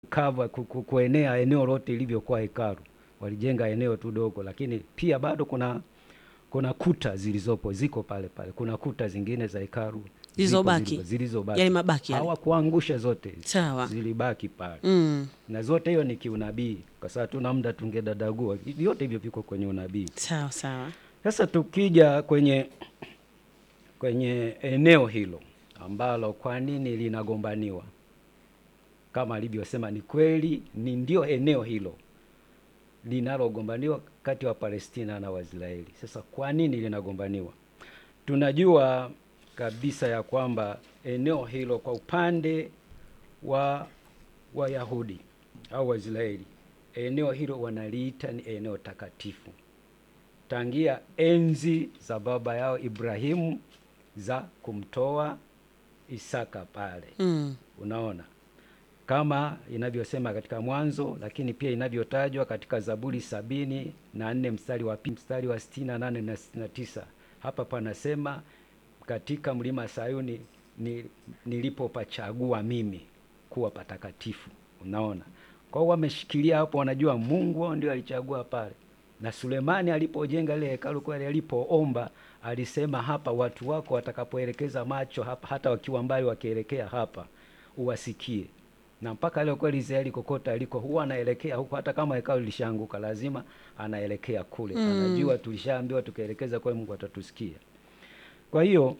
kava ku- ku- kuenea eneo lote ilivyokuwa hekalu. Walijenga eneo tu dogo, lakini pia bado kuna kuna kuta zilizopo ziko pale pale. Kuna kuta zingine za hekalu ziko Zilizobaki. zilizo- zilizobaki Yale mabaki yale. hawakuangusha zote, Sawa. zilibaki pale Mm. na zote hiyo ni kiunabii, kwa sababu tuna muda tungedadagua vyote hivyo, viko kwenye unabii. Sawa sawa. Sasa tukija kwenye kwenye eneo hilo ambalo kwa nini linagombaniwa, kama alivyosema, ni kweli ni ndio eneo hilo linalogombaniwa kati ya Palestina na Waisraeli. Sasa kwa nini linagombaniwa? Tunajua kabisa ya kwamba eneo hilo kwa upande wa Wayahudi au Waisraeli, eneo hilo wanaliita ni eneo takatifu tangia enzi za baba yao Ibrahimu za kumtoa Isaka pale. Mm. Unaona, kama inavyosema katika Mwanzo, lakini pia inavyotajwa katika Zaburi sabini na nne mstari wa pili mstari wa sitini na nane na sitini na tisa Hapa panasema katika mlima Sayuni ni, nilipopachagua mimi kuwa patakatifu. Unaona, kwa hiyo wameshikilia hapo, wanajua Mungu wao ndio alichagua pale na Sulemani alipojenga ile hekalu kweli, alipoomba alisema, hapa watu wako watakapoelekeza macho hapa, hata wakiwa mbali wakielekea hapa, uwasikie. Na mpaka leo kweli Israeli kokote aliko huwa anaelekea huko, hata kama hekalu lishaanguka, lazima anaelekea kule. Mm. Anajua tulishaambiwa tukielekeza kwa Mungu atatusikia. Kwa hiyo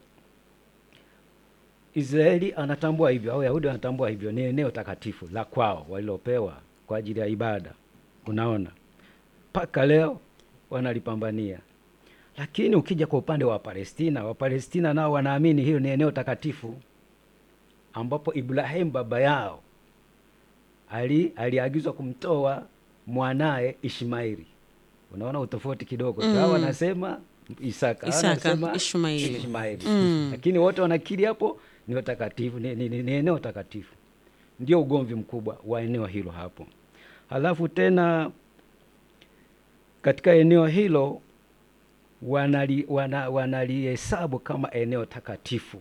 Israeli anatambua hivyo, au Wayahudi wanatambua hivyo, ni eneo takatifu la kwao walilopewa kwa ajili ya ibada. Unaona, mpaka leo wanalipambania. Lakini ukija kwa upande wa Palestina, Wapalestina nao wanaamini hilo ni eneo takatifu ambapo Ibrahimu baba yao ali aliagizwa kumtoa mwanaye Ishmaeli. Unaona utofauti kidogo. Mm. Hao wanasema Isaka, hao Isaka, wanasema Ishmaeli. Ishmaeli. Mm. Lakini wote wanakiri hapo ni watakatifu, ni, ni, ni, ni eneo takatifu. Ndio ugomvi mkubwa wa eneo hilo hapo. Halafu tena katika eneo hilo wanali, wana, wanalihesabu kama eneo takatifu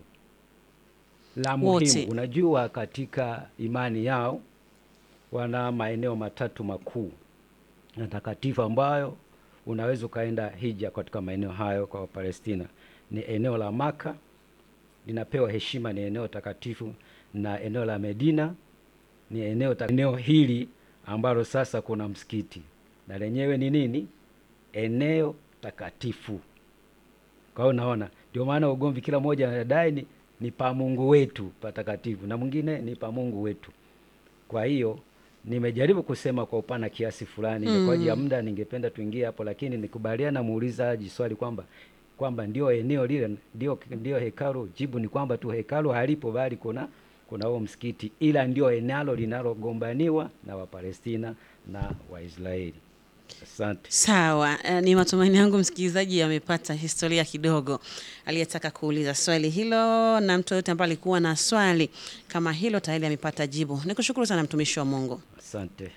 la Wote. muhimu. Unajua, katika imani yao wana maeneo matatu makuu na takatifu ambayo unaweza ukaenda hija katika maeneo hayo. Kwa Wapalestina ni eneo la Maka linapewa heshima, ni eneo takatifu, na eneo la Medina ni eneo ta- eneo hili ambalo sasa kuna msikiti na lenyewe ni nini? Eneo takatifu. Kwa hiyo unaona, ndio maana ugomvi, kila mmoja anadai ni, ni pa Mungu wetu patakatifu na mwingine ni pa Mungu wetu. Kwa hiyo nimejaribu kusema kwa upana kiasi fulani Mm. kwa ajili ya muda, ningependa tuingie hapo, lakini nikubaliana na muulizaji swali kwamba kwamba ndio eneo lile ndio, ndio hekalu. Jibu ni kwamba tu hekalu halipo, bali kuna kuna huo msikiti, ila ndio eneo linalogombaniwa na Wapalestina na Waisraeli. Asante. Sawa, eh, ni matumaini yangu msikilizaji amepata historia kidogo aliyetaka kuuliza swali hilo, na mtu yoyote ambaye alikuwa na swali kama hilo tayari amepata jibu. Nikushukuru sana mtumishi wa Mungu. Asante.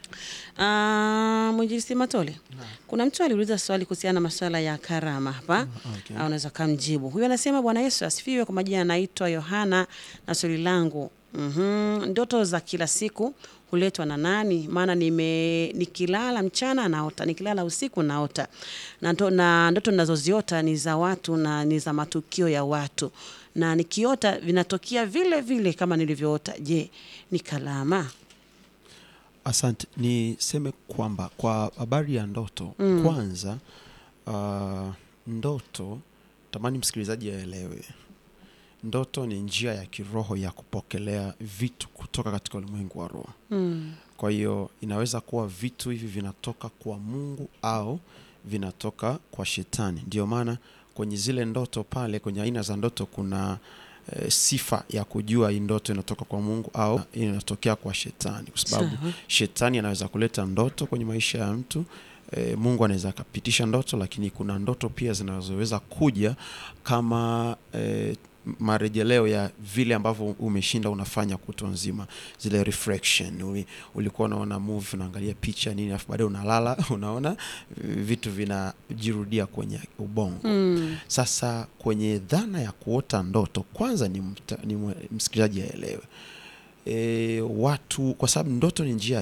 Ah, Mwinjilisti Matole, kuna mtu aliuliza swali kuhusiana na masuala ya karama hapa. Okay. Ah, unaweza kumjibu. Huyu anasema Bwana Yesu asifiwe. Kwa majina anaitwa Yohana na swali langu mhm, ndoto za kila siku huletwa na nani? Maana nime nikilala mchana naota, nikilala usiku naota, na, ndo, na ndoto ninazoziota ni za watu na ni za matukio ya watu, na nikiota vinatokea vile vile kama nilivyoota. Je, ni kalama? Asante, niseme kwamba kwa habari ya ndoto Mm. kwanza, uh, ndoto tamani msikilizaji aelewe, ndoto ni njia ya kiroho ya kupokelea vitu kutoka katika ulimwengu wa roho. Mm. Kwa hiyo inaweza kuwa vitu hivi vinatoka kwa Mungu au vinatoka kwa shetani. Ndio maana kwenye zile ndoto pale, kwenye aina za ndoto kuna e, sifa ya kujua hii ndoto inatoka kwa Mungu au inatokea kwa shetani, kwa sababu Sawa. shetani anaweza kuleta ndoto kwenye maisha ya mtu e, Mungu anaweza akapitisha ndoto, lakini kuna ndoto pia zinazoweza kuja kama e, marejeleo ya vile ambavyo umeshinda unafanya kutwa nzima, zile reflection. Uli, ulikuwa unaona movie unaangalia picha nini, alafu baadaye unalala unaona vitu vinajirudia kwenye ubongo. Mm. Sasa kwenye dhana ya kuota ndoto, kwanza ni, mta, ni mwe- msikilizaji aelewe e, watu kwa sababu ndoto ni njia